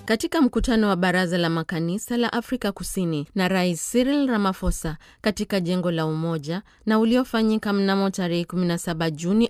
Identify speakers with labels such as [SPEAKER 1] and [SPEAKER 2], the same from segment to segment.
[SPEAKER 1] Katika mkutano wa baraza la makanisa la Afrika Kusini na Rais Cyril Ramaphosa katika jengo la Umoja na uliofanyika mnamo tarehe 17 Juni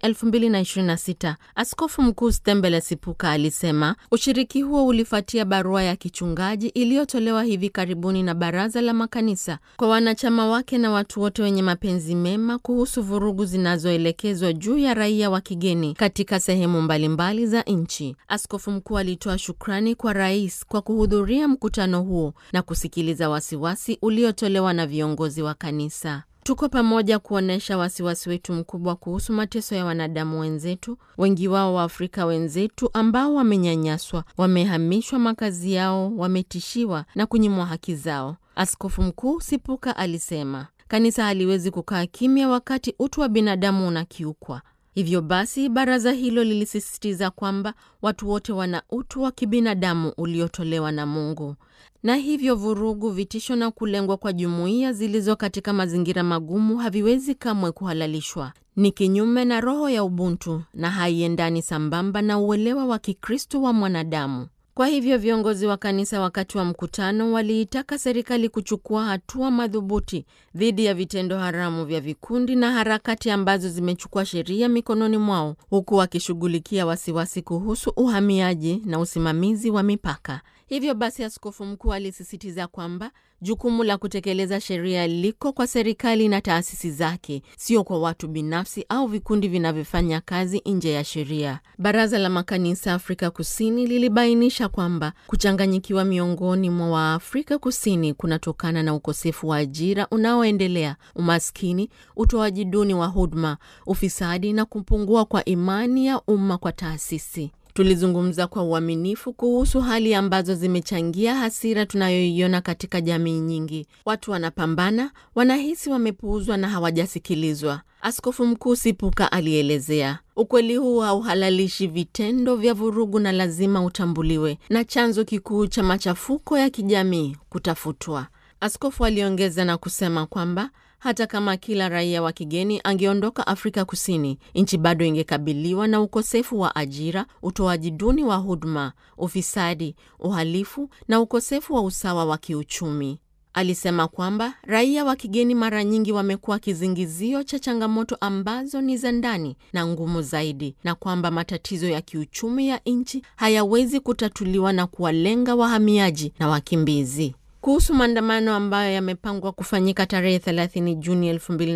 [SPEAKER 1] 2026, Askofu Mkuu Stembele Sipuka alisema ushiriki huo ulifuatia barua ya kichungaji iliyotolewa hivi karibuni na baraza la makanisa kwa wanachama wake na watu wote wenye mapenzi mema kuhusu vurugu zinazoelekezwa juu ya raia wa kigeni katika sehemu mbalimbali za nchi. Askofu mkuu alitoa shukrani kwa rais kwa kuhudhuria mkutano huo na kusikiliza wasiwasi uliotolewa na viongozi wa kanisa. Tuko pamoja kuonyesha wasiwasi wetu mkubwa kuhusu mateso ya wanadamu wenzetu, wengi wao wa Afrika wenzetu ambao wamenyanyaswa, wamehamishwa makazi yao, wametishiwa na kunyimwa haki zao. Askofu Mkuu Sipuka alisema kanisa haliwezi kukaa kimya wakati utu wa binadamu unakiukwa. Hivyo basi baraza hilo lilisisitiza kwamba watu wote wana utu wa kibinadamu uliotolewa na Mungu, na hivyo vurugu, vitisho na kulengwa kwa jumuiya zilizo katika mazingira magumu haviwezi kamwe kuhalalishwa. Ni kinyume na roho ya ubuntu na haiendani sambamba na uelewa wa Kikristo wa mwanadamu. Kwa hivyo viongozi wa kanisa wakati wa mkutano waliitaka serikali kuchukua hatua madhubuti dhidi ya vitendo haramu vya vikundi na harakati ambazo zimechukua sheria mikononi mwao, huku wakishughulikia wasiwasi kuhusu uhamiaji na usimamizi wa mipaka. Hivyo basi, askofu mkuu alisisitiza kwamba jukumu la kutekeleza sheria liko kwa serikali na taasisi zake, sio kwa watu binafsi au vikundi vinavyofanya kazi nje ya sheria. Baraza la makanisa Afrika Kusini lilibainisha kwamba kuchanganyikiwa miongoni mwa Waafrika Kusini kunatokana na ukosefu wa ajira unaoendelea, umaskini, utoaji duni wa huduma, ufisadi na kupungua kwa imani ya umma kwa taasisi. Tulizungumza kwa uaminifu kuhusu hali ambazo zimechangia hasira tunayoiona katika jamii nyingi. Watu wanapambana, wanahisi wamepuuzwa na hawajasikilizwa, Askofu Mkuu Sipuka alielezea. Ukweli huu hauhalalishi vitendo vya vurugu na lazima utambuliwe na chanzo kikuu cha machafuko ya kijamii kutafutwa. Askofu aliongeza na kusema kwamba hata kama kila raia wa kigeni angeondoka Afrika Kusini, nchi bado ingekabiliwa na ukosefu wa ajira, utoaji duni wa huduma, ufisadi, uhalifu na ukosefu wa usawa wa kiuchumi. Alisema kwamba raia wa kigeni mara nyingi wamekuwa kizingizio cha changamoto ambazo ni za ndani na ngumu zaidi, na kwamba matatizo ya kiuchumi ya nchi hayawezi kutatuliwa na kuwalenga wahamiaji na wakimbizi. Kuhusu maandamano ambayo yamepangwa kufanyika tarehe 30 Juni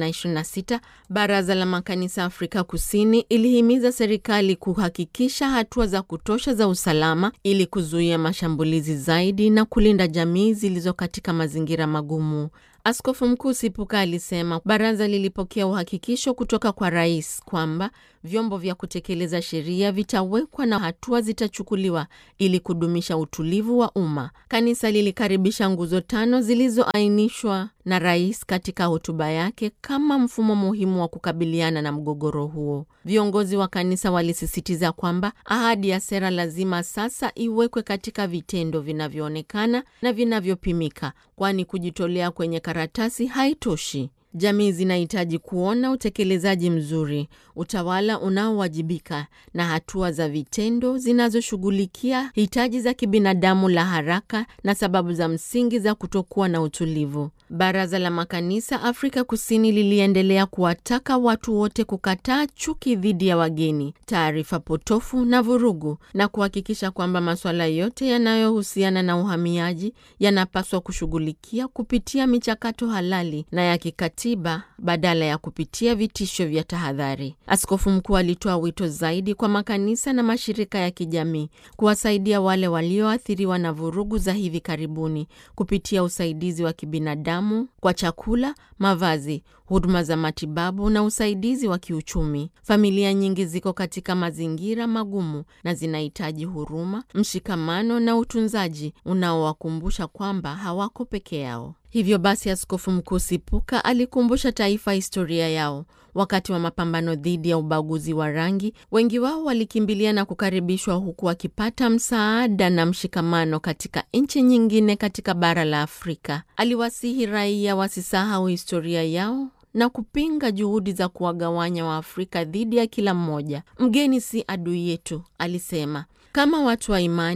[SPEAKER 1] 2026, baraza la makanisa Afrika Kusini ilihimiza serikali kuhakikisha hatua za kutosha za usalama ili kuzuia mashambulizi zaidi na kulinda jamii zilizo katika mazingira magumu. Askofu Mkuu Sipuka alisema baraza lilipokea uhakikisho kutoka kwa rais kwamba vyombo vya kutekeleza sheria vitawekwa na hatua zitachukuliwa ili kudumisha utulivu wa umma. Kanisa lilikaribisha nguzo tano zilizoainishwa na rais katika hotuba yake kama mfumo muhimu wa kukabiliana na mgogoro huo. Viongozi wa kanisa walisisitiza kwamba ahadi ya sera lazima sasa iwekwe katika vitendo vinavyoonekana na vinavyopimika, kwani kujitolea kwenye karatasi haitoshi. Jamii zinahitaji kuona utekelezaji mzuri, utawala unaowajibika na hatua za vitendo zinazoshughulikia hitaji za kibinadamu la haraka na sababu za msingi za kutokuwa na utulivu. Baraza la makanisa Afrika Kusini liliendelea kuwataka watu wote kukataa chuki dhidi ya wageni, taarifa potofu na vurugu, na kuhakikisha kwamba masuala yote yanayohusiana na uhamiaji yanapaswa kushughulikia kupitia michakato halali na ya kikatiba badala ya kupitia vitisho vya tahadhari. Askofu mkuu alitoa wito zaidi kwa makanisa na mashirika ya kijamii kuwasaidia wale walioathiriwa na vurugu za hivi karibuni kupitia usaidizi wa kibinadamu kwa chakula, mavazi, huduma za matibabu na usaidizi wa kiuchumi. Familia nyingi ziko katika mazingira magumu na zinahitaji huruma, mshikamano na utunzaji unaowakumbusha kwamba hawako peke yao. Hivyo basi, Askofu Mkuu Sipuka alikumbusha taifa historia yao. Wakati wa mapambano dhidi ya ubaguzi wa rangi, wengi wao walikimbilia na kukaribishwa huku wakipata msaada na mshikamano katika nchi nyingine katika bara la Afrika. Aliwasihi raia wasisahau historia yao na kupinga juhudi za kuwagawanya Waafrika dhidi ya kila mmoja. Mgeni si adui yetu, alisema. Kama watu wa imani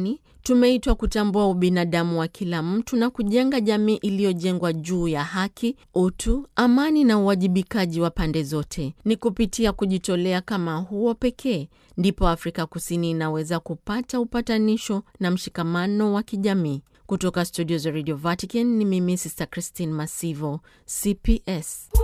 [SPEAKER 1] Tumeitwa kutambua ubinadamu wa kila mtu na kujenga jamii iliyojengwa juu ya haki, utu, amani na uwajibikaji wa pande zote. Ni kupitia kujitolea kama huo pekee ndipo Afrika Kusini inaweza kupata upatanisho na mshikamano wa kijamii. Kutoka studio za Radio Vatican ni mimi Sister Christine Masivo, CPS.